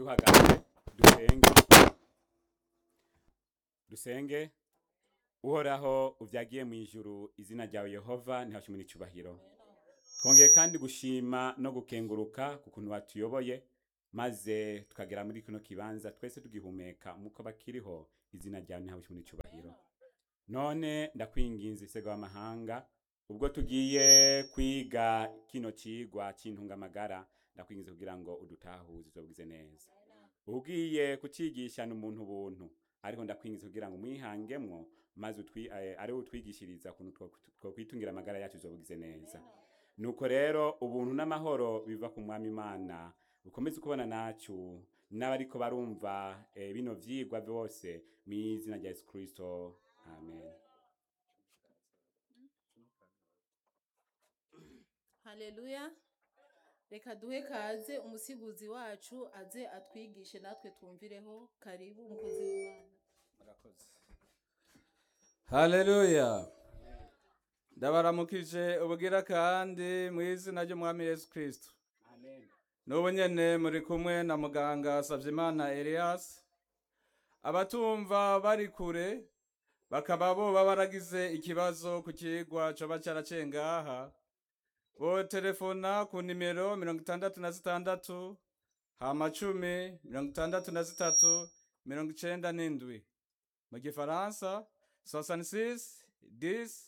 duhagaze dusenge dusenge uhoraho uvyagiye mu ijuru izina ryawe yehova ntihashimwe icubahiro twongeye kandi gushima no gukenguruka ku kuntu watuyoboye maze tukagera muri kino kibanza twese tugihumeka muko bakiriho izina ryawe ntihashimwe icubahiro none ndakwinginze isego w'amahanga ubwo tugiye kwiga kino cigwa c'intungamagara ndakwinginze kugira ngo udutahuze uzobwize neza ugiye kucigishana umuntu buntu ariko ndakwingiza kugira ngo mwihangemwo maze utwi, eh, ari utwigishiriza kuntu two- twokwitungira amagara yacu uzobugize neza nuko rero ubuntu n'amahoro biva ku mwami imana ukomeze kubona nacu n'abariko barumva eh, bino vyigwa vyose mw'izina rya yesu kristo amen haleluya reka duhe kaze umusiguzi wacu aze atwigishe natwe twumvireho karibu umukozi w'imana murakoze haleluya ndabaramukije ubugira kandi mu izina ry'umwami yesu kristo amen n'ubu nyene muri kumwe na muganga savyimana elias abatumva bari kure bakaba boba baragize ikibazo ku kigwa coba caraciye ngaha botelefona ku nimero mirongo itandatu na zitandatu hama cumi mirongo itandatu na zitatu mirongo icenda n'indwi mu gifaransa 66 10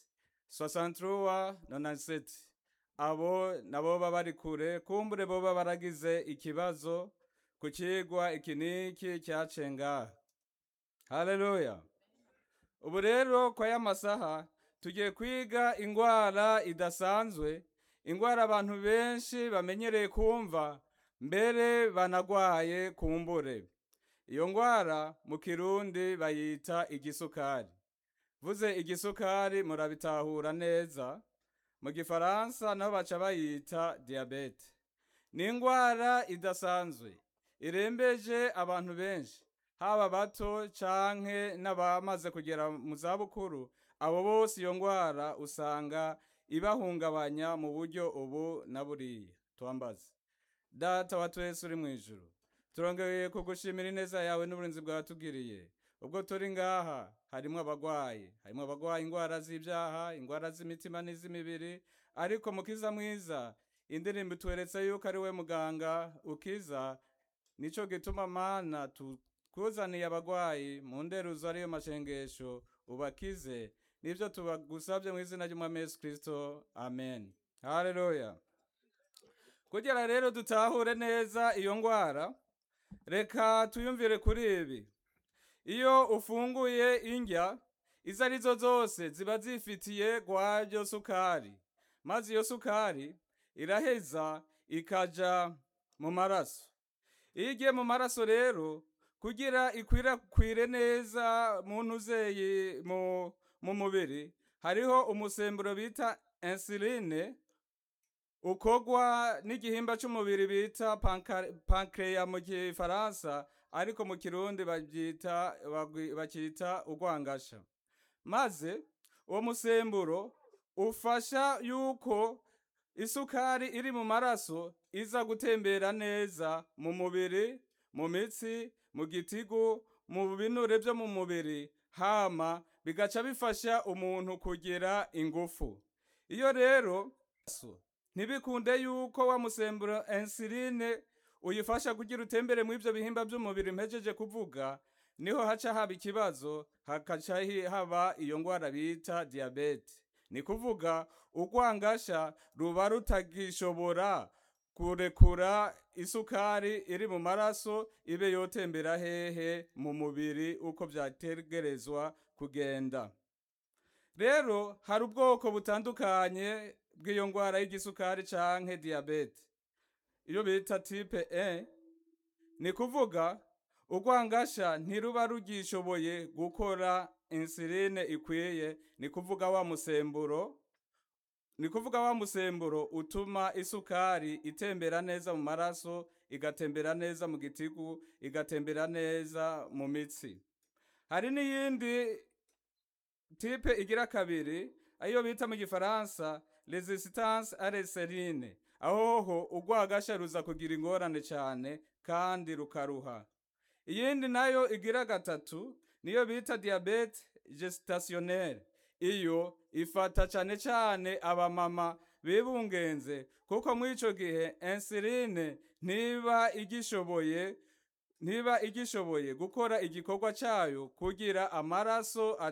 63 97 abo nabo baba bari kure kumbure boba baragize ikibazo ku kigwa iki niki cyaciye ngaha haleluya ubu rero kwa y'amasaha tugiye kwiga ingwara idasanzwe ingwara abantu benshi bamenyereye kumva mbere banagwaye kumbure iyo ngwara mu kirundi bayita igisukari vuze igisukari murabitahura neza mu gifaransa naho baca bayita diyabete ni ingwara idasanzwe irembeje abantu benshi haba bato canke n'abamaze kugera mu zabukuru abo bose iyo ngwara usanga ibahungabanya mu buryo ubu na buriya twambaze data wa twese uri mu ijuru turongeye kugushimira ineza yawe n'uburinzi bwatugiriye ubwo turi ngaha harimo abagwayi harimo abagwaye ingwara z'ibyaha ingwara z'imitima n'iz'imibiri ariko mukiza mwiza indirimbo itweretse yuko ari we muganga ukiza nico gituma mana tukuzaniye abagwayi mu nderuzo ariyo mashengesho ubakize nivyo tubagusabye mu izina ry'umwami yesu kristo amen haleluya kugira rero dutahure neza iyo ngwara reka tuyumvire kuri ibi iyo ufunguye indya izo arizo zose ziba zifitiye gwaryo sukari maze iyo sukari iraheza ikaja mu maraso iyo igiye mu maraso rero kugira ikwirakwire neza mu ntuzeyi mu, mu mubiri hariho umusemburo bita insuline ukogwa n'igihimba c'umubiri bita pankreya mu gifaransa ariko mu kirundi babyita bagwi- bakita urwangasha maze uwo musemburo ufasha yuko isukari iri mu maraso iza gutembera neza mu mubiri mu mitsi mu gitigu mu binure byo mu mubiri hama bigaca bifasha umuntu kugira ingufu iyo rero so, ntibikunde yuko wa musemburo insuline uyifasha kugira utembere mu ivyo bihimba by'umubiri mpejeje kuvuga niho haca haba ikibazo hakaca hi- haba iyo ngwara bita diyabete ni kuvuga urwangasha ruba rutagishobora kurekura isukari iri mu maraso ibe yotembera hehe mu mubiri uko vyategerezwa kugenda rero hari ubwoko butandukanye bw'iyo ngwara y'igisukari canke diyabete iyo bita type E ni kuvuga urwangasha ntiruba rugishoboye gukora insuline ikwiye ni kuvuga wa musemburo ni kuvuga wa musemburo utuma isukari itembera neza mu maraso igatembera neza mu gitigu igatembera neza mu mitsi hari n'iyindi tipe igira kabiri ayo bita mu gifaransa resistance à l'insuline ahoho urwagasha ruza kugira ingorane cyane kandi rukaruha iyindi nayo igira gatatu niyo bita diyabete gesitationnelle iyo ifata cyane cyane abamama bibungenze kuko muri icyo gihe insuline ntiba igishoboye ntiba igishoboye gukora igikorwa cyayo kugira amaraso